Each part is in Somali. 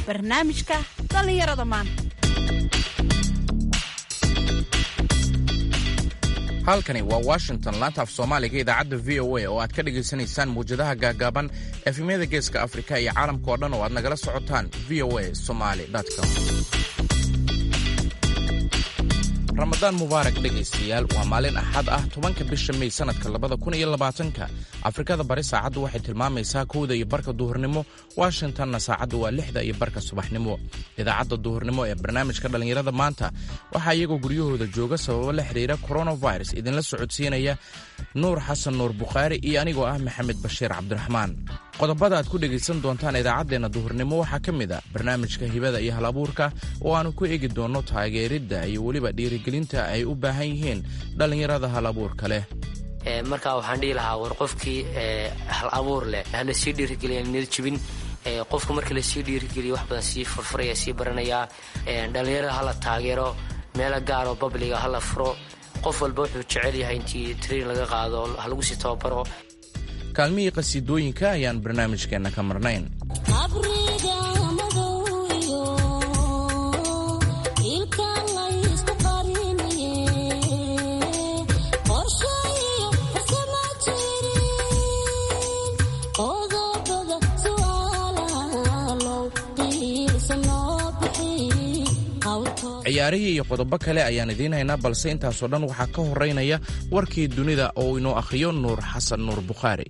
barnaamijka dhallinyarada maanta halkani waa washington laanta af soomaaliga idaacadda v o a oo aad ka dhagaysanaysaan muwjadaha gaagaaban efemyada geeska afrika iyo caalamka oo dhan oo aad nagala socotaan v o a somaly com ramadaan mubaarak dhegaystayaal waa maalin axad ah tobanka bisha mey sannadka labada kun iyo labaatanka afrikada bari saacaddu waxay tilmaamaysaa kowda iyo barka duhurnimo washingtonna saacaddu waa lixda iyo barka subaxnimo idaacadda duhurnimo ee barnaamijka dhallinyarada maanta waxaa iyagoo guryahooda jooga sababo la xidhiira coronavirus idinla socodsiinaya nuur xasan nuur bukhaari iyo anigoo ah maxamed bashiir cabdiraxmaan qodobada aad ku dhegaysan doontaan idaacaddeenna duhurnimo waxaa ka mid a barnaamijka hibada iyo hal abuurka oo aannu ku eegi doonno taageeridda iyo weliba dhiirigelinta ay u baahan yihiin dhallinyarada hal abuurka leh markaa waxaan dhihi lahaa war qofkii hal abuur leh hana sii dhiirigeliya niyad jibin qofka marka lasii dhiirigeliya wax badan sii furfuraya sii baranayaa dhallinyarada hala taageero meelo gaaroo babliga hala furo qof walba wuxuu jecel yahay intii train laga qaado halagu sii tababaro kaalmihii qhasiidooyinka ayaan barnaamijkeenna ka marnayn ciyaarihii iyo qodobo kale ayaan idiin haynaa balse intaasoo dhan waxaa ka horeynaya warkii dunida oo inoo akhriyo nuur xasan nuur bukhaari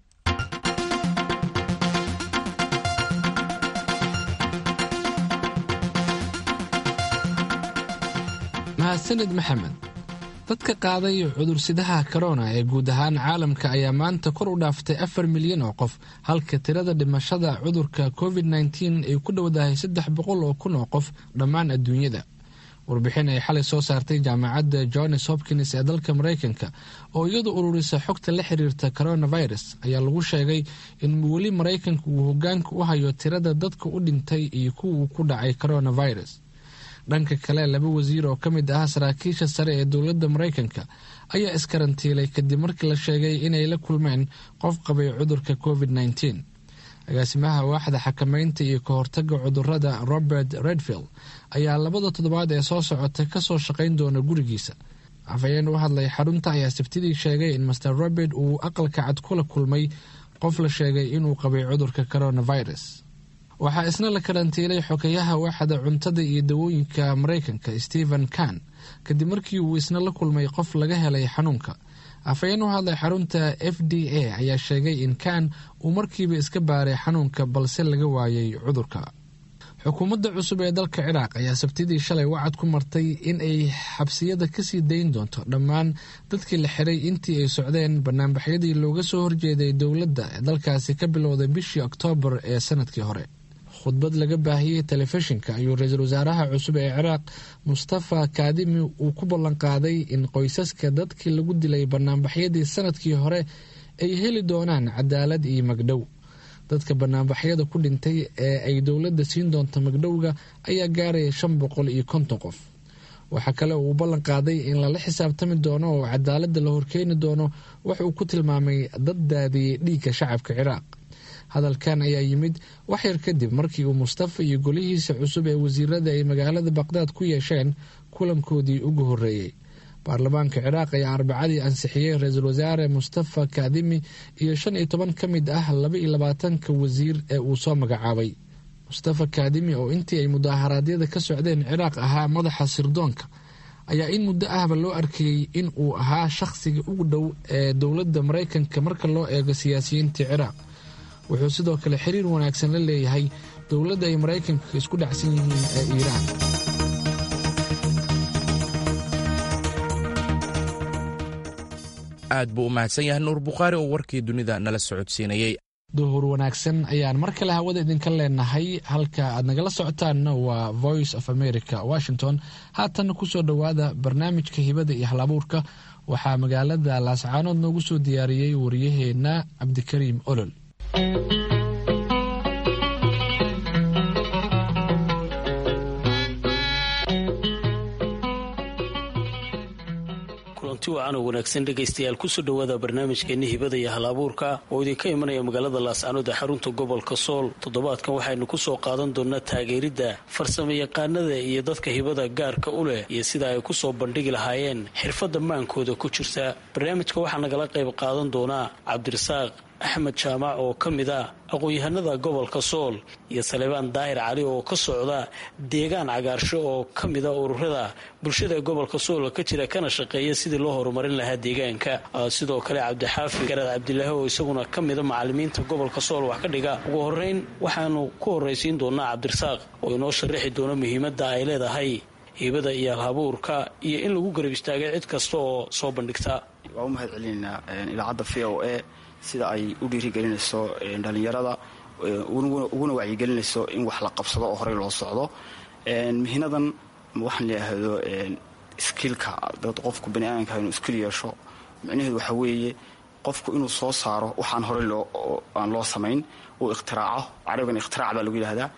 mahadsanid maxamed dadka qaaday cudursidaha korona ee guud ahaan caalamka ayaa maanta kor u dhaaftay afar milyan oo qof halka tirada dhimashada cudurka covid nteen ay ku dhowdahay saddex boqol oo kun oo qof dhammaan adduunyada warbixin ay xalay soo saartay jaamacadda johns hopkins ee dalka maraykanka oo iyadu ururisa xogta la xiriirta coronavirus ayaa lagu sheegay in weli maraykanka uu hogaanka u hayo tirada dadka u dhintay iyo kuwuu ku dhacay coronavirus dhanka kale laba wasiir oo ka mid ah saraakiisha sare ee dowladda maraykanka ayaa iskarantiilay kadib markii la sheegay inay la kulmeen qof qabay cudurka covid nteen agaasimaha waaxda xakameynta iyo ka hortaga cudurada robert redfield ayaa labada toddobaad ee soo socota kasoo shaqayn doona gurigiisa afhayeen u hadlay xarunta ayaa sabtidii sheegay in master robert uu aqalka cad kula kulmay qof la sheegay inuu qabay cudurka coronavirus waxaa isna la karantiilay xogeyaha waaxda cuntada iyo dawooyinka maraykanka stephen kan kadib markii uu isna la kulmay qof laga helay xanuunka afhayeen u hadlay xarunta f d a ayaa sheegay in kan uu markiiba iska baaray xanuunka balse laga waayay cudurka xukuumadda cusub ee dalka ciraaq ayaa sabtidii shalay wacad ku martay in ay xabsiyada kasii dayn doonto dhammaan dadkii la xiray intii ay socdeen banaanbaxyadii looga soo horjeeday dowladda ee dalkaasi ka bilowday bishii oktoobar ee sanadkii hore khudbad laga baahiyey telefishinka ayuu ra-iisul wasaaraha cusub ee ciraaq mustafa kaadimi uu ku ballanqaaday in qoysaska dadkii lagu dilay banaanbaxyadii sanadkii hore ay heli doonaan cadaalad iyo magdhow dadka banaanbaxyada ku dhintay ee ay dowladda siin doonto magdhowga ayaa gaaraya shan boqol iyo konton qof waxaa kale uu ballan qaaday in lala xisaabtami doono oo cadaaladda la horkeeni doono wax uu ku tilmaamay dad daadiyey dhiigga shacabka ciraaq hadalkan ayaa yimid waxyar kadib markii uu mustafa iyo golihiisa cusub ee wasiirada ay magaalada baqdaad ku yeesheen kulankoodii ugu horreeyey baarlamaanka ciraaq ayaa arbacadii ansixiyey ra-iisul wasaare mustafa kaadimi iyo shan iyo toban ka mid ah laba iyo labaatanka wasiir ee uu soo magacaabay mustafa kaadimi oo intii ay mudaaharaadyada ka socdeen ciraaq ahaa madaxa sirdoonka ayaa in muddo ahba loo arkayey in uu ahaa shakhsiga ugu dhow ee dowladda maraykanka marka loo eego siyaasiyiintii ciraaq wuxuu sidoo kale xiriir wanaagsan la leeyahay dowladda ay maraykanka isku dhacsan yihiin ee iiraan aad buu u mahadsan yahay nuur bukhaari oo warkii dunida nala socodsiinayey duhur wanaagsan ayaan mar kale hawada idinka leenahay halka aad nagala socotaanna waa voice of america washington haatan kusoo dhowaada barnaamijka hibada iyo halabuurka waxaa magaalada laascaanood noogu soo diyaariyey waryaheena cabdikariim olol kulanti wacan oo wanaagsan dhegaystayaal kusoo dhowaada barnaamijkeeni hibada iyo hal abuurka oo idinka imanaya magaalada laascanood ee xarunta gobolka sool toddobaadkan waxaynu kusoo qaadan doonaa taageeridda farsamo yaqaanada iyo dadka hibada gaarka u leh iyo sida ay kusoo bandhigi lahaayeen xirfadda maankooda ku jirta barnaamijka waxaa nagala qayb qaadan doonaa cabdirasaaq axmed jaamac oo ka mid ah aqoon-yahanada gobolka sool iyo salebaan daahir cali oo ka socda deegaan cagaarsho oo ka mida ururada bulshada gobolka sool ka jira kana shaqeeya sidii loo horumarin lahaa deegaanka sidoo kale cabdixaafi garaad cabdilaahi oo isaguna ka mida macalimiinta gobolka sool wax ka dhiga ugu horeyn waxaanu ku horraysiin doonaa cabdirasaaq oo inoo sharaxi doono muhiimadda ay leedahay hibada iyo alhabuurka iyo in lagu garab istaagay cid kasta oo soo bandhigta waa u mahad celinaynaa idaacadda v o a sida ay u dhiirigelinayso dhallinyarada uguna wacyigelinayso in wax la qabsado oo horey loo socdo mihinadan waxaan leeahdo skilka dad qofku bani aadamka inuu skil yeesho micnaheedu waxaa weeye qofku inuu soo saaro waxaan horey aan loo samayn uu ikhtiraaco carabigan ikhtirac baa lagu yidhahdaa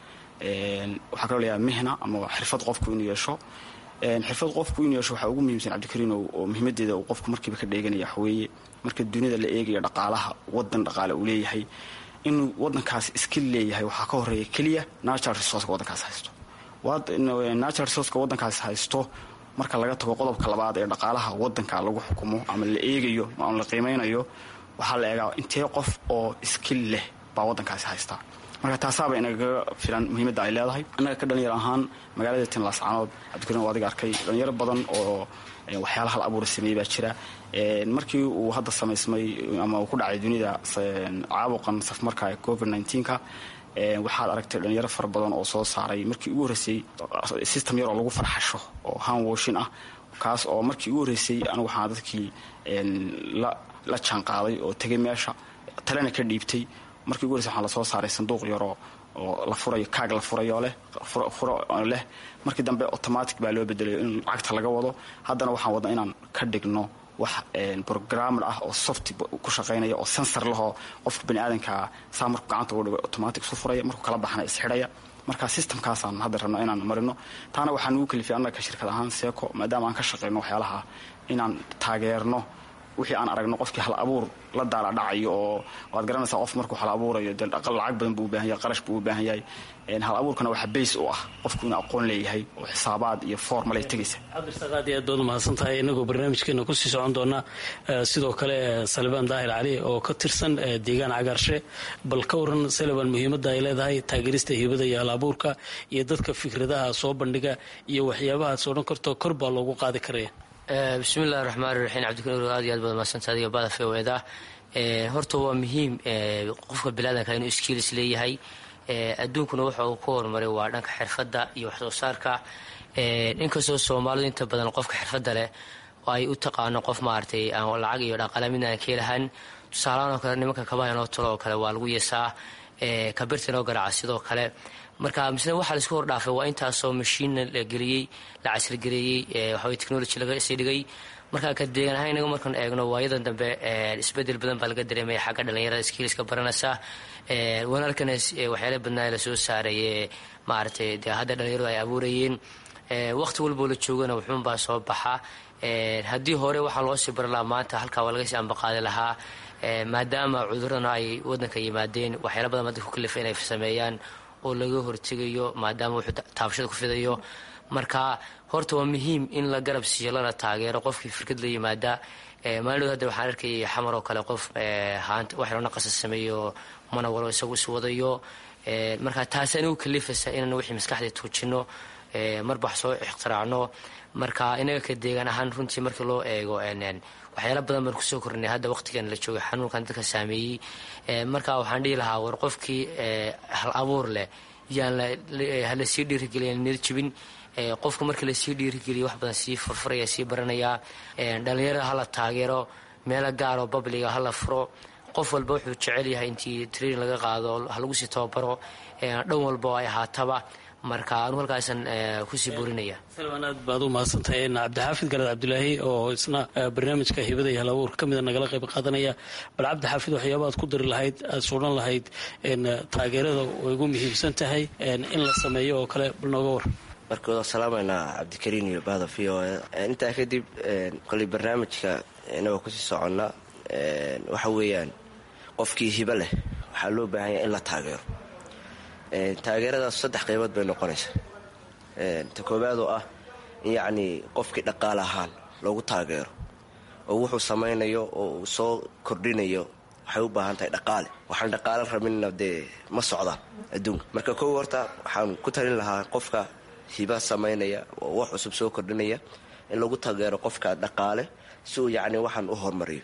waxaa kaloo layaha mihna ama xirfad qofku inuu yeesho xirfad qofku inuu yeesho waxaa ugu muhiimsan cabdikariin oo muhiimadeeda uu qofku markiiba ka dheeganaya waxaweeye marka dunida la eegayo dhaqaalaha wadan dhaqaale uu leeyahay inuu wadankaas iskil leeyahay waxaa ka horeeya keliya natural resourceka wadankaas haysto natural resourceka wadankaas haysto marka laga tago qodobka labaad ee dhaqaalaha wadanka lagu xukumo ama la eegayo ama la qiimeynayo waxaa la eegaa intee qof oo iskil leh baa wadankaasi haystaa marka taasaaba inagaga filan muhiimadda ay leedahay annaga ka dhalinyar ahaan magaalada tinlaascanood cabdikariin oo adiga arkay dhalinyaro badan oo waxyaala hal abuura sameeyey baa jira markii uu hadda samaysmay ama uu ku dhacay dunida caabuqan safmarka covid nka waxaad aragtay dhalinyaro fara badan oo soo saaray markii ugu horreysay system yar oo lagu farxasho oo hanwoshin ah kaas oo markii ugu horreysay anigu waxaa dadkii la jaanqaaday oo tegay meesha talena ka dhiibtay markii ugu horreysay waxaa lasoo saaray sanduuq yaroo oo la furayo kaag la furayoo leh furo leh markii dambe automatic baa loo bedelayo in lacagta laga wado haddana waxaan wadna inaan ka dhigno wax programmer ah oo soft ku shaqaynaya oo sensor lahoo qofka bani aadanka saa markuu gacanta ugu dhigo automatic isu furaya markuu kala baxna isxidhaya marka systemkaasaan hadda rabna inaan marino taana waxaa nugu kalifay annaga ka shirkad ahaan seeko maadaama aan ka shaqayno waxyaalaha inaan taageerno wixii aan aragno qofkii hal abuur la daala dhacayo oo waad garanaysaa qof markuu hal abuurayo dee lacag badan buu u baahan yahay qarash buu u baahan yahay hal abuurkana waxaa bays u ah qofku inuu aqoon leeyahay oo xisaabaad iyo formalay tegaysa cabdirsaaq aad iyo aad baad umahadsan tahay inagoo barnaamijkeena kusii socon doona sidoo kale salibaan daahir cali oo ka tirsan deegaan cagaarshe bal ka waran salibaan muhiimadda ay leedahay taageerista hibada iyo hal abuurka iyo dadka fikradaha soo bandhiga iyo waxyaabahaas odhan karto kor baa loogu qaadi karaya bismillahi raxmaani raxiim cabdikariin aad iyo aad baad mahadsanta adiga bada feweda horta waa muhiim qofka bilaadanka inuu skiilis leeyahay adduunkuna waxa uu ku horumaray waa dhanka xirfadda iyo waxsoo saarka inkastoo soomaalidu inta badan qofka xirfadda leh ay u taqaano qof maaragtay aan lacag iyo dhaqaale midna aan ka helahan tusaalahaan oo kale nimanka kabaha inoo talo oo kale waa lagu yeesaa kabirta inoo garaaca sidoo kale marka misle waxaa laisku hordhaafay waa intaasoo mashiinna la geliyey la casrigareeyey waxaway technology laga sii dhigay marka ka deegan ahaan inaga markaan eegno waayadan dambe isbedel badan baa laga dareemaya xagga dhalinyarada skiiliska baranaysa wanaalkana waxyaala badnaa lasoo saaray maaragtay dee hadda dhalinyaradu ay abuurayeen waqti walboo la joogana wuxuunbaa soo baxa haddii hore waxaa loo sii baran lahaa maanta halkaa waa laga sii ambaqaadi lahaa maadaama cuduradana ay wadanka yimaadeen waxyaala badan dadka ku kalifa inay sameeyaan oo laga hortegayo maadaama wuxuu taabashada ku fidayo marka horta waa muhiim in la garab siiyo lana taageero qofkii firkad la yimaada maalidhood hadda waxaan arkayay xamar oo kale qof waxyaro naqasa sameeyo mana walo isagu is wadayo marka taasi anigu kalifaysa inaan wixii maskaxdii tuujino marba wax soo ikhtiraacno marka inaga ka deegaan ahaan runtii markii loo eego waxyaala badan baan kusoo kornay hadda waqtigan la joogay xanuunkan dadka saameeyey marka waxaan dhihi lahaa war qofkii hal abuur leh yaan halasii dhiirigeliya niyad jibin qofka markii lasii dhiirigeliya wax badan sii furfuraya sii baranayaa dhalinyarada hala taageero meelo gaaroo babliga hala furo qof walba wuxuu jecel yahay intii training laga qaado halagu sii tababaro dhan walba oo ay ahaataba marka anuu halkaasan kusii burinaya salmaan aad baad u mahadsantahay cabdixaafid garaad cabdilaahi oo isna barnaamijka hibada iyo halabuur ka mida nagala qayb qaadanaya bal cabdixaafid waxyaaba aad ku dari lahayd aad suudhan lahayd taageerada way ugu muhiimsan tahay in la sameeyo oo kale bal nooga war marka waa salaamaynaa cabdikariin iyo bahda v o e intaa kadib koley barnaamijka inagoo kusii soconna waxa weeyaan qofkii hibo leh waxaa loo baahan yahay in la taageero taageeradaas saddex qaybood bay noqonaysaa ta koowaad oo ah in yacnii qofkii dhaqaale ahaan loogu taageero oo wuxuu samaynayo oo uu soo kordhinayo waxay u baahan tahay dhaqaale waxaan dhaqaale rabinna dee ma socdaan adduunka marka kow horta waxaan ku talin lahaa qofka hiba samaynaya oo wax cusub soo kordhinaya in lagu taageero qofka dhaqaale si uu yacni waxaan u horumariyo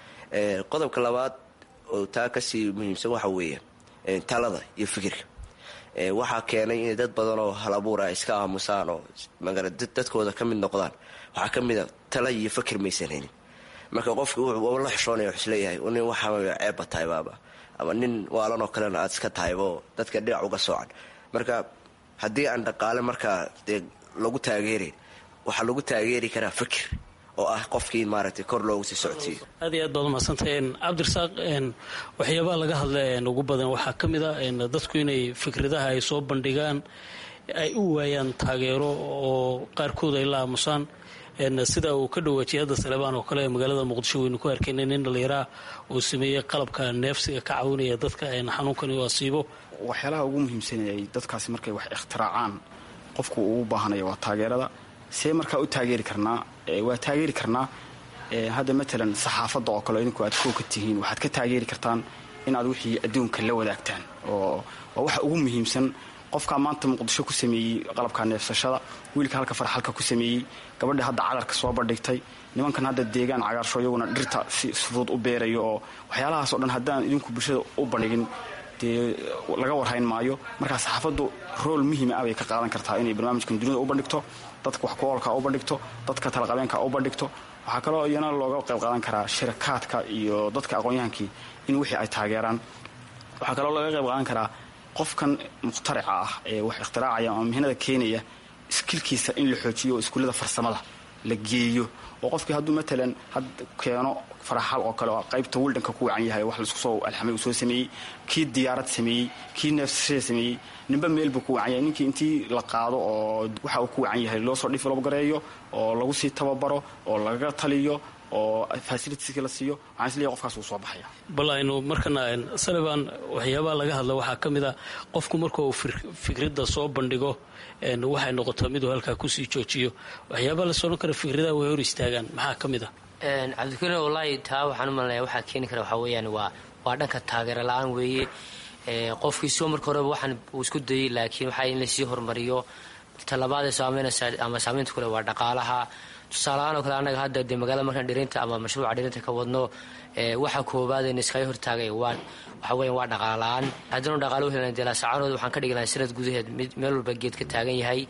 qodobka labaad oo taa kasii muhiimsan waxa weeye talada iyo fikirka waxaa keenay inay dad badan oo hal abuura iska aamusaan oo dadkooda ka mid noqdaan waxaa ka mida tala iyo fikir maysan helin marka qofki wuxuu la xishoonaya wax isleeyahay nin waxaa ceebba tahay baaba ama nin waalanoo kalena aad iska tahaybo dadka dhinac uga soocan marka haddii aan dhaqaale markaa dee lagu taageerayn waxaa lagu taageeri karaa fikir oo ah qofkii maaragtay kor loogu sii socodsiiyo aad iyo aad baad umadsantay cabdirasaaq waxyaabaha laga hadla ugu badan waxaa ka mid a dadku inay fikradaha ay soo bandhigaan ay u waayaan taageero oo qaarkood ay la aamusaan sida uu ka dhawaajiyay hadda salebaan oo kale ee magaalada muqdisho waynu ku arkayna nin dhallinyaraha uu sameeyey qalabka neefsiga ka caawinaya dadka xanuunkani u asiibo waxyaalaha ugu muhiimsanayay dadkaasi markay wax ikhtiraacaan qofku uu baahanaya waa taageerada see markaa u taageeri karnaa waa taageeri karnaa hadda matalan saxaafadda oo kale idinku aad koo ka tihiin waxaad ka taageeri kartaan inaad wixii adduunka la wadaagtaan oo waa waxa ugu muhiimsan qofkaa maanta muqdisho ku sameeyey qalabka neefsashada wiilka halka farxalka ku sameeyey gabadha hadda cadarka soo bandhigtay nimankan hadda deegaan cagaarsho iyaguna dhirta si fudud u beerayo oo waxyaalahaas o dhan haddaan idinku bulshada u bandhigin dee laga warhayn maayo markaa saxaafaddu rool muhiima ah bay ka qaadan kartaa inay barnaamijkan dunida u bandhigto dadka wax ku-oolka u bandhigto dadka talaqabeenka u bandhigto waxaa kaloo iyana looga qayb qaadan karaa shirakaadka iyo dadka aqoon-yahankii in wixii ay taageeraan waxaa kaloo looga qayb qaadan karaa qofkan mukhtarica ah ee wax ikhtiraacaya ama mihnada keenaya iskilkiisa in la xoojiyo oo iskuullada farsamada la geeyo oo qofkii hadduu matalan had keeno faraxal oo kale oo qaybta wildanka ku wacan yahay wax laisku soo alxamay uu soo sameeyey kii diyaarad sameeyey kii neefsashada sameeyey ninba meel buu ku wacan yahay ninkii intii la qaado oo waxa uu ku wacan yahay loo soo develop gareeyo oo lagu sii tababaro oo lagaga taliyo oo fasilitiska la siiyo waxaan isleeyahay qofkaas wuu soo baxaya bal aynu markana saliban waxyaabaha laga hadla waxaa ka mid a qofku marka uu fikradda soo bandhigo waxay noqotaa miduu halkaa kusii joojiyo waxyaabaha la sodhan kara fikradaha way hor istaagaan maxaa ka mid a cabdikariin wallaahi taa waxaan u malanaya waxaa keeni kara waxaa weeyaan waa waa dhanka taageero la-aan weeye qofkii soo marka horeba waxaan uu isku dayay laakiin waxaa in lasii horumariyo talabaadee saameynaysa ama saameynta kule waa dhaqaalaha tusaalahaan oo kale annaga hadda dee magaalada markaan dhirinta ama mashruuca dhirinta ka wadno waxa koobaadeen iskaga hortaagay waa waxa weyan waa dhaqaala-aan haddanu dhaqaalo u helana dee laasacaanood waxaan ka dhigi lahay sanad gudaheed mid meel walba geed ka taagan yahay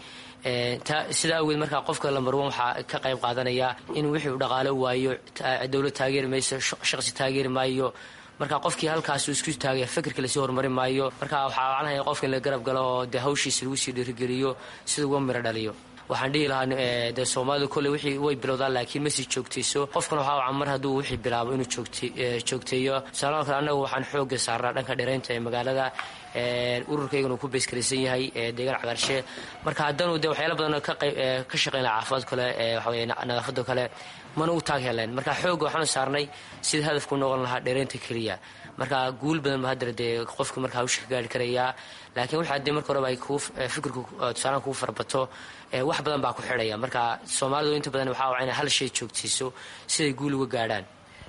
sidaa awgeed markaa qofka lambarwan waxaa ka qayb qaadanaya in wixii uu dhaqaalo waayo dowlad taageeri mayso shaqsi taageeri maayo marka qofkii halkaas uu isku taagaya fikirka lasii horumarin maayo marka waxaa wacnahaya qofka in la garab galo oo dee hawshiisa lagu sii dhiirigeliyo sida uga miro dhaliyo waxaan dhihi lahaa dee soomaalida kolley wixii way bilowdaan laakiin masii joogtayso qofkana waxaa wacan mar hadduu wixii bilaabo inuu joogteeyo tusaalaha kale annagu waxaan xoogga saarnaa dhanka dhiraynta ee magaalada ururkaygana uu ku beyskaraysan yahay deegaan cagaarshe marka haddanu dee waxyaala badan ka shaqeyn laha caafimaad kale waxaweye nadaafado kale mana u taag heleen marka xoogga waxaanu saarnay sida hadafku noqon lahaa dhiraynta keliya marka guul badan ba haddana dee qofku marka hawsha ka gaari karayaa laakiin waxaa dee marka horeba ay kuu fikirku tusaalaan kuu farbato wax badan baa ku xidhaya marka soomaalidu inta badan waxaa waa inay hal shay joogtiiso siday guul uga gaadhaan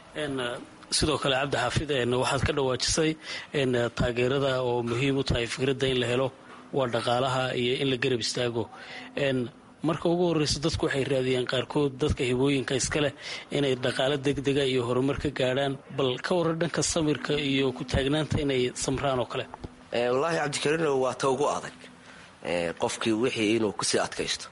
sidoo kale cabdi xaafid waxaad ka dhawaajisay taageerada oo muhiim u tahay fikradda in la helo waa dhaqaalaha iyo in la garab istaago marka ugu horreysa dadku waxay raadiyaan qaarkood dadka hibooyinka iskaleh inay dhaqaalo degdega iyo horumar ka gaadhaan bal ka waran dhanka samirka iyo ku taagnaanta inay samraan oo kale wallaahi cabdikariino waa ta ugu adag qofkii wixii inuu kusii adkaysto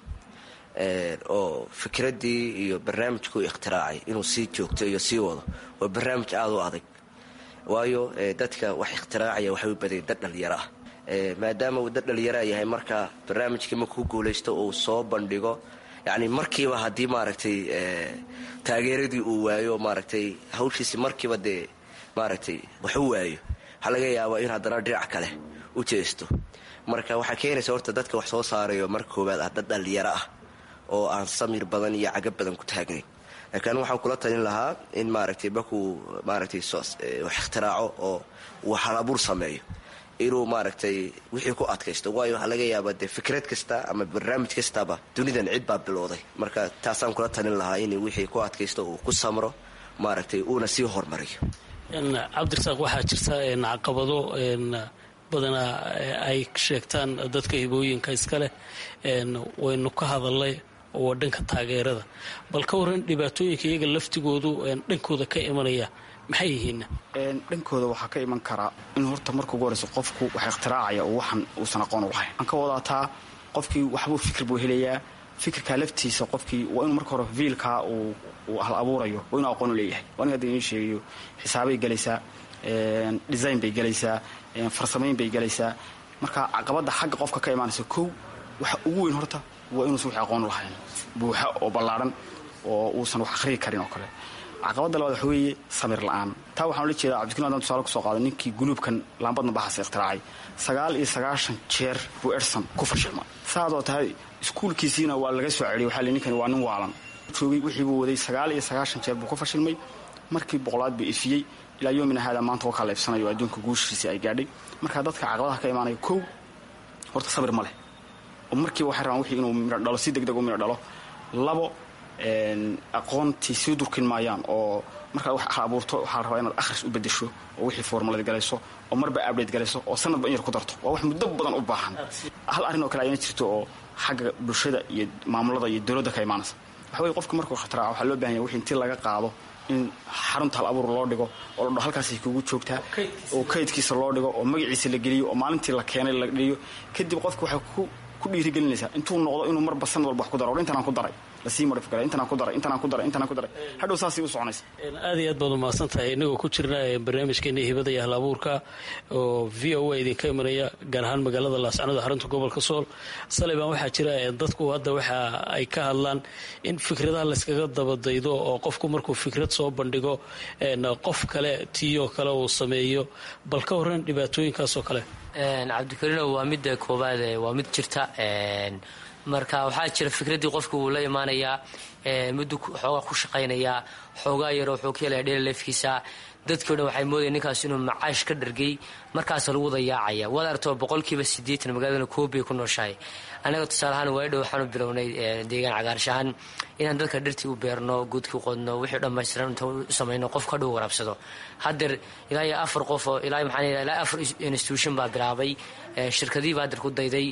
oo fikraddii iyo barnaamijkuu ikhtiraacay inuu sii joogto iyo sii wado waa barnaamij aada u adag waayo dadka wax ikhtiraacaya waxay u badaya dad dhallinyaro ah maadaama uu dad dhallinyaraa yahay marka barnaamijkii markuu guulaysto uu soo bandhigo yacni markiiba haddii maaragtay taageeradii uu waayo maaragtay hawshiisi markiiba dee maaragtay wax u waayo waxaa laga yaabaa in haddana dhinac kale u jeesto marka waxaa keenaysa horta dadka wax soo saarayo marka koowaad ah dad dhallinyaro ah oo aan samir badan iyo cagab badan ku taagnayn laakiin waxaan kula talin lahaa in maaragtay markuu maaragtay wax ikhtiraaco oo uu halabuur sameeyo inuu maaragtay wixii ku adkaysto waayo waxaa laga yaabaa dee fikrad kasta ama barnaamij kastaba dunidan cid baa bilowday marka taasaan kula talin lahaa in wixii ku adkaysto uu ku samro maaragtay uuna sii hormariyo cabdirasaaq waxaa jirta caqabado badanaa ay sheegtaan dadka hibooyinka iska leh waynu ka hadalnay oo dhanka taageerada bal ka waran dhibaatooyinka iyaga laftigoodu dhankooda ka imanaya maxay yihiin dhankooda waxaa ka iman karaa in horta marka ugu horeyso qofku wax ikhtiraacaya oo waxan uusan aqoon u lahayn waxaan ka wadaataa qofkii waxbuu fikir buu helayaa fikirkaa laftiisa qofkii waa inuu marka hore viilkaa uu hal abuurayo waa inuu aqoon u leeyahay waa nin hadda idiin sheegayo xisaabay gelaysaa design bay gelaysaa farsamayn bay gelaysaa marka caqabadda xagga qofka ka imaanaysa kow waxa ugu weyn horta waa inuusan wix aqoon u lahayn buuxa oo ballaadhan oo uusan wax akhriyi karin oo kale caqabadda labaad waxa weeye samir la'aan taa waxaan ula jeedaa cabdikariim adaan tusaale kusoo qaaday ninkii guluubkan laambadna baxaasa ikhtiraacay sagaal iyo sagaashan jeer buu edson ku fashilmay saadoo tahay iskuulkiisiina waa laga soo celiyay waxaa li ninkani waa nin waalan joogay wixii buu waday sagaal iyo sagaashan jeer buu ku fashilmay markii boqolaad buu ifiyey ilaa yoomina haada maanta waa kala ibsanayo adduunka guushiisii ay gaadhay marka dadka caqabadaha ka imaanaya kow horta sabir ma leh oo markiiba waxay rabaan wixii inuu midho dhalo si degdeg u midho dhalo labo aqoontii sii durkin maayaan oo markaad wax abuurto waxaa la rabaa inaad akhris u bedesho oo wixii formalad galayso oo marba abdate galayso oo sanadba in yar ku darto waa wax muddo badan u baahan hal arrin oo kale ayna jirto oo xagga bulshada iyo maamulada iyo dowladda ka imaanaysa waxa weye qofka markuu khataraaca waxaa loo bahan yahay wixii intii laga qaado in xarunta hal abuur loo dhigo oo la dho halkaasay kugu joogtaa oo kaydkiisa loo dhigo oo magaciisa la geliyo oo maalintii la keenay la dhiyo kadib qofka waxay ku dhiirigelinaysaa intuu noqdo inuu marba sanad walba wax ku daro or intanaan ku daray lasii modifgara intanaan ku daray intanaan ku daray intanaan ku daray hadhow saasay u soconaysa aad iyo aad baad umahadsan tahay inagoo ku jirna barnaamijkeena hibada iyo hal abuurka oo v o a idinka imanaya gaar ahaan magaalada laascanoda xarunta gobolka sool saleybaan waxaa jira dadku hadda waxa ay ka hadlaan in fikradaha layskaga dabadaydo oo qofku markuu fikrad soo bandhigo qof kale tiiyoo kale uu sameeyo bal ka horran dhibaatooyinkaasoo kale cabdikariino waa midda koowaad waa mid jirta marka waxaa jira fikraddii qofka wuu la imaanayaa muddu xoogaa ku shaqaynayaa xoogaa yaroo wuxuu ka helaya dhela leefkiisa dadkii o dhan waxay moodaya ninkaas inuu macaash ka dhargay markaasa lagu dayaacaya waad artoo boqolkiiba siddeetan magaaladana koobay ku nooshahay annaga tusaaleahaan waadhow waxaanu bilownay deegaan cagaarshahaan inaan dadka dhirtii u beerno guudkii qodno wixii dhammaystiran inta u samayno qofka hadhow waraabsado haddeer ilaa iyo afar qof oo ilaa maxaan ilaa afar institution baa bilaabay shirkadihiiba haddeer ku dayday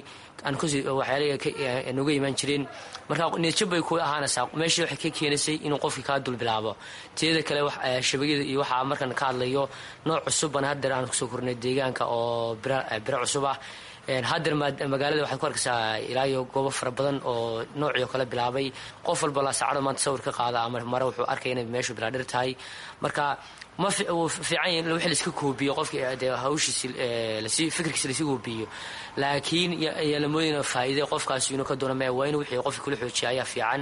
waxyaalaha nooga imaan jireen marka niyadjab bay ku ahaanaysaa meeshii waxay ka keenaysay inuu qofkii kaa dul bilaabo teeda kale shabagada iyo waxaa markan ka hadlayo nooc cusubban haddeer aan kusoo kornay deegaanka oo biro cusub ah haddeer magaalada waxaad ku arkaysaa ilaa iyo goobo fara badan oo noocii oo kale bilaabay qof walba laasacado maanta sawir ka qaada ama mare wuxuu arkaya inay meeshu bilaadhir tahay marka ma uu fiican yahy in wix laiska koobiyo qofki dee hawshiisi lasi fikirkiisa lasii koobiyo laakiin yaa la moodayna faa'iide qofkaasi inuu ka doona maya waa inuu wixii qofki kula xoojiya ayaa fiican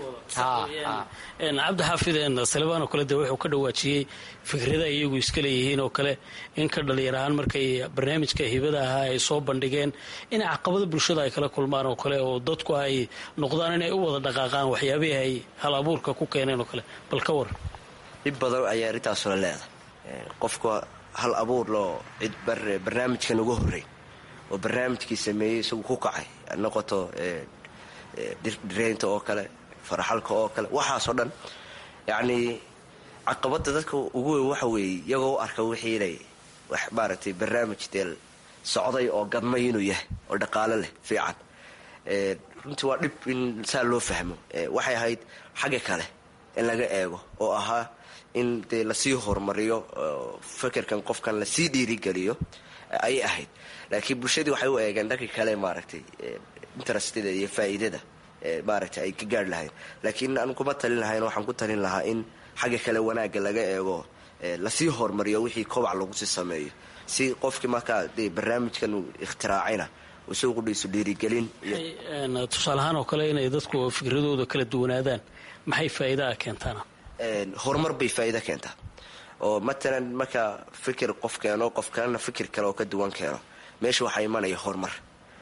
cabdi xaafideen salebaan oo kale dee wuxuu ka dhawaajiyey fikrada iyagu iska leeyihiin oo kale in ka dhalinyar ahaan markay barnaamijka hibada ahaa ay soo bandhigeen in caqabada bulshada ay kala kulmaan oo kale oo dadku ay noqdaan inay u wada dhaqaaqaan waxyaabihii ay hal abuurka ku keeneen oo kale bal ka war dhib badan ayaa arrintaasula leedahay qofka hal abuur loo cid barnaamijkan uga horreyn oo barnaamijkii sameeyey isagu ku kacay noqoto dhireynta oo kale faraxalka oo kale waxaasoo dhan yacnii caqabadda dadka ugu weyn waxa weeye iyagoo u arka wixii inay wax maaragtay barnaamij dee socday oo gadmay inuu yahay oo dhaqaalo leh fiican runtii waa dhib in saa loo fahmo waxay ahayd xagga kale in laga eego oo ahaa in dee lasii horumariyo fikirkan qofkan lasii dhiirigeliyo ayay ahayd laakiin bulshadii waxay u eegeen dhanka kale maaragtay interestida iyo faa'iidada maaragtay ay ka gaarh lahayn laakiin aan kuma talin lahayn waxaan ku talin lahaa in xagga kale wanaagga laga eego lasii horumariyo wixii kobac lagu sii sameeyo si qofkii markaa dee barnaamijkan uu ikhtiraacayna isagu qudhiisu dhiirigelin tusaale ahaan oo kale inay dadku fikradooda kala duwanaadaan maxay faa'iidaa keentaana horumar bay faa'iida keentaa oo matalan markaa fikir qof keeno qof kalena fikir kale oo ka duwan keeno meesha waxaa imanaya horumar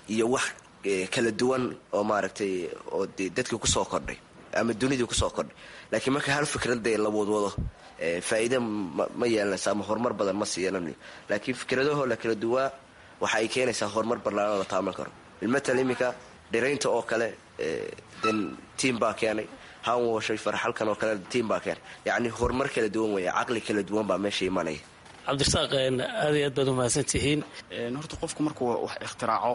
iyo wax kala duwan oo maaragtay oo de dadkii kusoo kordhay ama dunidii kusoo kordhay laakiin marka hal fikradee la wadwado faa'iide ma yeelanaysa ama horumar badan ma siiyelanayo laakiin fikradahoo la kala duwaa waxa ay keenaysaa horumar barlaano la taaban karo ilmatal iminka dhiraynta oo kale den tiam baa keenay hanwashay farxalkan oo kale tiam baa keenay yacni horumar kala duwan weeye caqli kala duwan baa meesha imanaya cabdirasaaq aad iyo aad baad umahadsan tihiin horta qofku markuu wax ikhtiraaco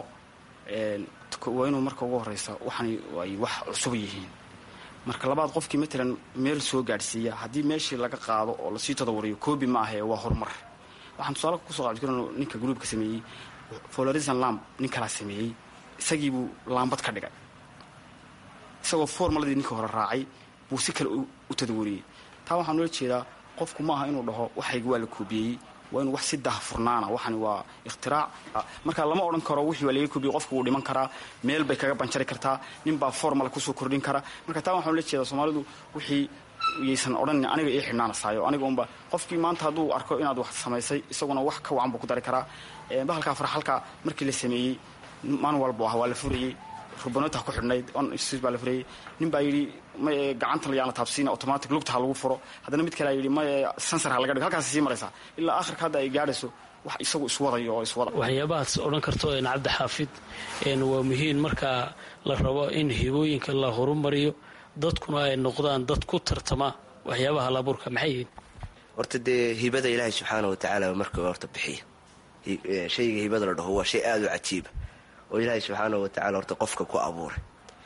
waa inuu marka ugu horeysa waxan ay wax cusub yihiin marka labaad qofkii matalan meel soo gaadhsiiya haddii meeshii laga qaado oo lasii tadawariyo koobi ma ahe waa horumar waxaan tusaale kusoo qaadi kar ninka gruubka sameeyey florisan lamb nin kalaa sameeyey isagiibuu laambad ka dhigay isagoo formaladii ninkii hore raacay buu si kale u tadawariyey taa waxaan ula jeedaa qofku ma aha inuu dhaho waxayga waa la koobiyeyey waa inuu wax si dahfurnaana waxani waa ikhtirac marka lama odhan karo wixii waa laga koobiyey qofku wuu dhiman karaa meel bay kaga banjari kartaa nin baa formala kusoo kordhin kara marka taa waxaan ula jeedaa soomaalidu wixii yaysan odhan aniga ii xidhnaanasaayo aniga unba qofkii maanta hadduu arko inaad wax samaysay isaguna wax ka wacan buu ku dari karaa bahalkaa farxalka markii la sameeyey maalin walbu ah waa la furayey rubanota ku xidhnayd baa la furayey nin baa yidhi may gacanta layaana taabsiina automatic lugta ha lagu furo haddana mid kale yidhi may sansar ha laga dhigo halkaas sii maraysaa ilaa akhirka hadda ay gaadhayso wax isagu iswadayo oo iswada waxyaabahaad odhan karto cabdi xaafid waa muhiim marka la rabo in hibooyinka la horumariyo dadkuna ay noqdaan dad ku tartama waxyaabaha labuurka maxay yihiin horta dee hibada ilaahay subxaana wa tacaala marka horta bixiya shayga hibada la dhaho waa shay aada u cajiiba oo ilaahay subxaana wa tacala horta qofka ku abuuray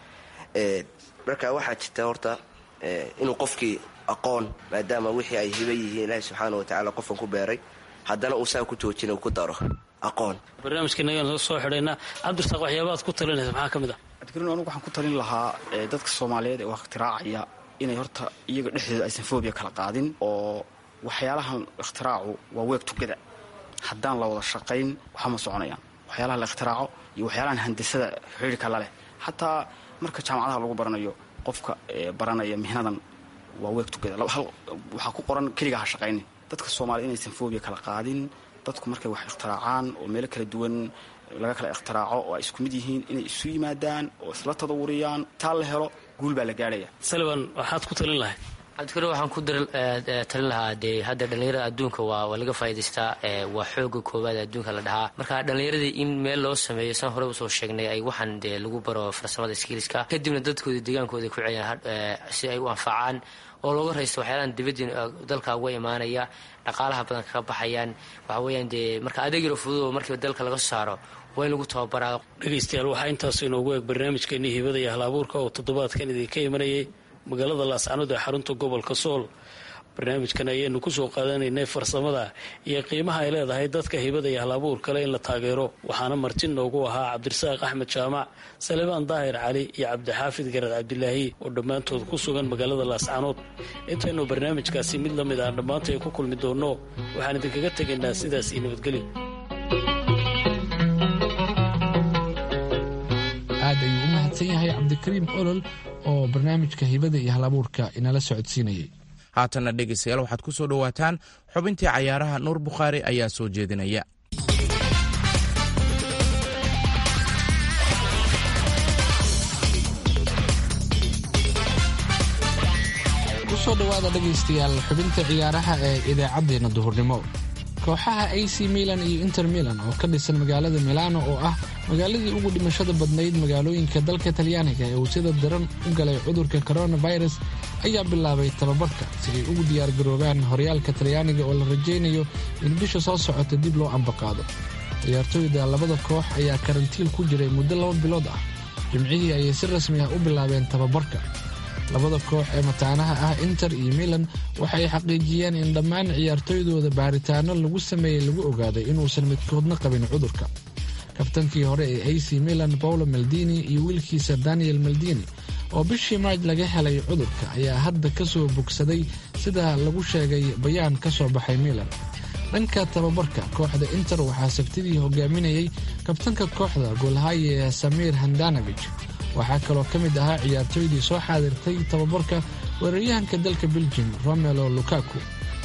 marka waxaa jirta horta inuu qofkii aqoon maadaama wixii ay hiba yihiin ilaahay subxaana wa tacala qofkan ku beeray haddana uu saa ku joojina ku daro aqoon barnaamijkanagaan soo xidhaynaa cabdirasaaq waxyaabahaad ku talinaysa maxaa ka mid ah adkarin anigu waxaan ku talin lahaa dadka soomaaliyeed ee wax ikhtiraacaya inay horta iyaga dhexdooda aysan fobia kala qaadin oo waxyaalahan ikhtiraacu waa weeg tugada haddaan la wada shaqayn waxama soconayaan waxyaalaha la ikhtiraco iyo waxyaalahan handasada xidhiirka la leh xataa marka jaamacadaha lagu baranayo qofka baranaya mihnadan waa weeg tugada waxaa ku qoran keligaa ha shaqaynin dadka soomaaliyed inaysan fobia kala qaadin dadku markay wax ikhtiraacaan oo meelo kala duwan laga kala ikhtiraco oo ay isku mid yihiin inay isu yimaadaan oo isla tadawuriyaan taa la helo guul baa la gaadhaya saliban waxaad ku talin lahayd cabdikari waxaan ku talin lahaa dee hadda dhallinyarada adduunka waa waa laga faa'idaystaa waa xooga koowaad adduunka la dhahaa marka dhallinyaradii in meel loo sameeyo san hore usoo sheegnay ay waxaan dee lagu baro farsamada skiiliska kadibna dadkooda deegaankooda ku celiyaan si ay u anfacaan oo looga raysto waxyaalahan dibadii dalka uga imaanaya dhaqaalaha badan kaga baxayaan waxa weeyaan dee marka adeeg yaro fudud oo markiiba dalka laga saaro waa in lagu tababaraa dhegaystayaal waxaa intaas inoogu eeg barnaamijkeennii hibada iyo hal-abuurka oo toddobaadkan idinka imanayay magaalada laascanood ee xarunta gobolka sool barnaamijkan ayaynu kusoo qaadanaynay farsamada iyo qiimaha ay leedahay dadka hibada iyo hal-abuur kale in la taageero waxaana marti noogu ahaa cabdirasaaq axmed jaamac salebaan daahir cali iyo cabdixaafid garad cabdilaahi oo dhammaantood ku sugan magaalada laascanood intaynu barnaamijkaasi mid la mid ah dhammaanta ay ku kulmi doonno waxaan idinkaga tegaynaa sidaas iyo nabadgelyo aad ayuu u mahadsan yahay cabdikariim olol oo barnaamijka hibada iyo halabuurka inala socodsiinayay haatanna dhegaystayaal waxaad ku soo dhowaataan xubintii cayaaraha nuur bukhaari ayaa soo jeedinaya kusoo dhowaada dhegaystayaal xubinta ciyaaraha ee idaacaddeenna duhurnimo kooxaha a c milan iyo inter milan oo ka dhisan magaalada milano oo ah magaaladii ugu dhimashada badnayd magaalooyinka dalka talyaaniga ee uu sida daran u galay cudurka coronavirus ayaa bilaabay tababarka si ay ugu diyaargaroobaan horyaalka talyaaniga oo la rajaynayo in bisha soo socota dib loo ambaqaado ciyaartooyda labada koox ayaa karantiil ku jiray muddo laba bilood ah jimcihii ayay si rasmi ah u bilaabeen tababarka labada koox ee mataanaha ah inter iyo milan waxay xaqiijiyeen in dhammaan ciyaartooydooda baaritaano lagu sameeyey lagu ogaaday inuusan midkoodna qabin cudurka kabtankii hore ee a c milan paulo maldini iyo wiilkiisa daniel maldini oo bishii maaj laga helay cudurka ayaa hadda ka soo bogsaday sida lagu sheegay bayaan ka soo baxay milan dhanka tababarka kooxda inter waxaa sabtidii hogaaminayay kabtanka kooxda goolhaye samiir handanavij waxaa kaloo ka mid ahaa ciyaartooydii soo xaadirtay tababarka weeraryahanka dalka beljim romelo lukaku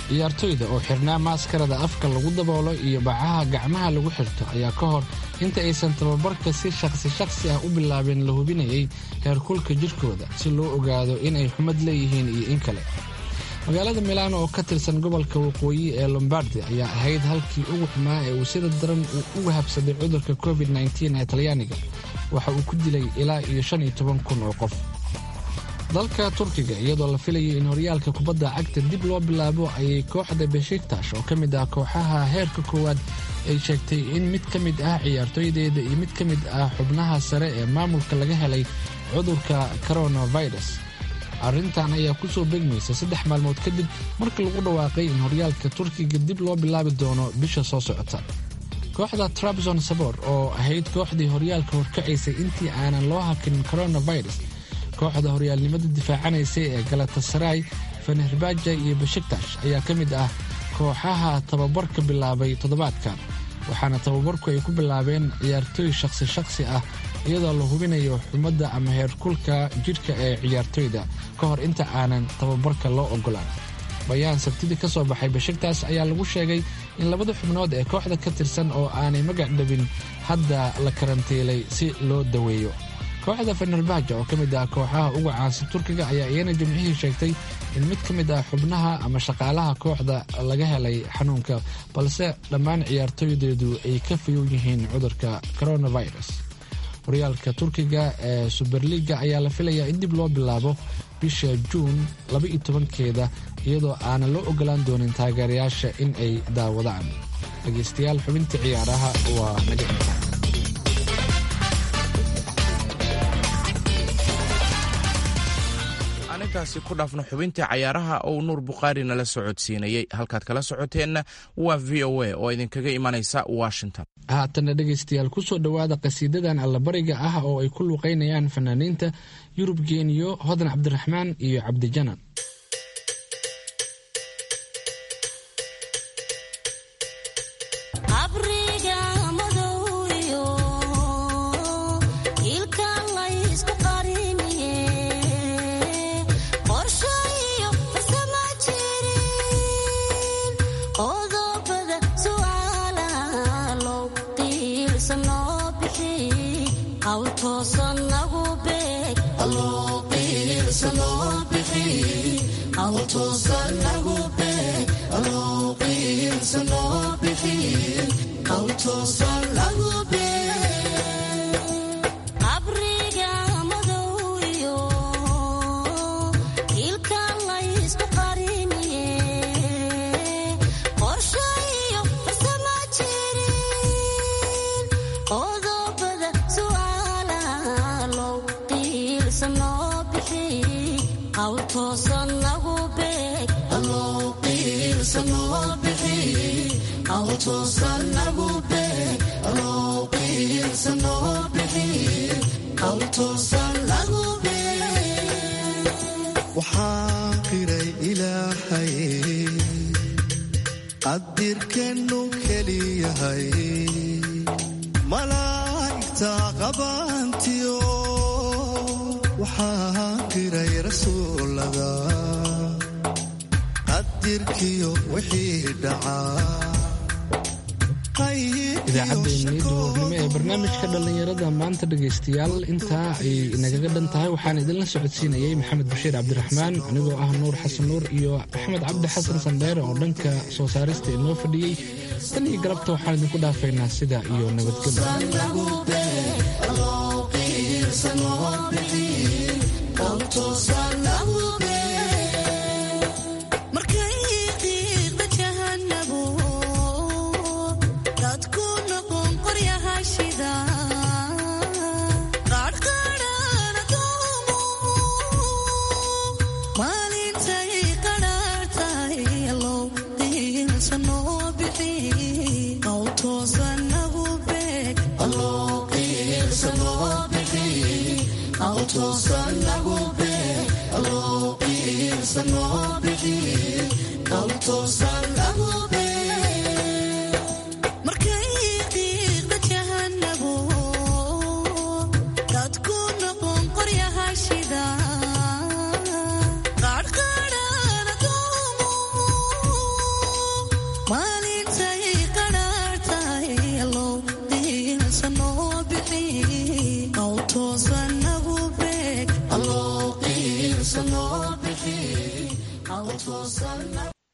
ciyaartoyda oo xirnaa maaskarada afka lagu daboolo iyo bacaha gacmaha lagu xirto ayaa ka hor inta aysan tababarka si shaqsi shaqsi ah u bilaabin la hubinayay heerkulka jidhkooda si loo ogaado inay xumad leeyihiin iyo in kale magaalada milaano oo ka tirsan gobolka waqooyi ee lombardi ayaa ahayd halkii ugu xumaa ee uu sida daran uu uga habsaday cudurka covid nteen ee talyaaniga waxa uu ku dilay ilaa iyo shan iyo toban kun oo qof dalka turkiga iyadoo la filayay in horyaalka kubadda cagta dib loo bilaabo ayay kooxda beshiktash oo ka mid ah kooxaha heerka koowaad ay sheegtay in mid ka mid ah ciyaartooydeeda iyo mid ka mid ah xubnaha sare ee maamulka laga helay cudurka coronavirus arrintan ayaa ku soo begmaysa saddex maalmood kadib markii lagu dhawaaqay in horyaalka turkiga dib loo bilaabi doono bisha soo socota kooxda trabzon sabor oo ahayd kooxdii horyaalka horkacaysay intii aanan loo hakin coronavirus kooxda horyaalnimada difaacanaysay ee galatasaray fenerbaaja iyo beshiktash ayaa ka mid ah kooxaha tababarka bilaabay toddobaadkan waxaana tababarku ay ku bilaabeen ciyaartooy shaqsi shaqsi ah iyadoo la hubinayo xumadda ama heerkulka jidhka ee ciyaartooyda ka hor inta aanan tababarka loo ogolaan bayaan sabtidii ka soo baxay beshiktaas ayaa lagu sheegay in labada xubnood ee kooxda ka tirsan oo aanay magac dhabin hadda la karantiilay si loo daweeyo kooxda fenerbaaja oo ka mid ah kooxaha uga caansan turkiga ayaa iyana jimcihii sheegtay in mid ka mid ah xubnaha ama shaqaalaha kooxda laga helay xanuunka balse dhammaan ciyaartooydeedu ay ka fayow yihiin cudurka coronavirus horyaalka turkiga ee suberliga ayaa la filayaa in dib loo bilaabo bisha juun laba-iyo tobankeeda iyadoo aanan loo ogolaan doonin taageerayaasha in ay daawadaan dhegaystayaal xubintii ciyaaraha waa naga inta intaasi ku dhaafno xubintii cayaaraha ou nuur bukhaari nala socodsiinayey halkaad kala socoteenna waa v o a oo idinkaga imanaysa washington haatana dhegaystayaal kusoo dhowaada qasiidadan allabariga ah oo ay ku luuqaynayaan fanaaniinta yurub geeniyo hodan cabdiraxmaan iyo cabdijanan waxaa qiray ilaahay qadirkeennu keliyahay malaa'igta qabaantiyo waxaa qiray rasuulada qadirkiyo wixii dhacaa idaacaddeenii duhurnimo ee barnaamijka dhallinyarada maanta dhegaystayaal intaa ay inagaga dhan tahay waxaan idinla socodsiinayey maxamed bashiir cabdiraxmaan anigoo ah nuur xasan nuur iyo axmed cabdi xasan sandheere oo dhanka soo saarista inoo fadhiyey tan iyo galabta waxaan idinku dhaafaynaa sida iyo nabadgelyo Alto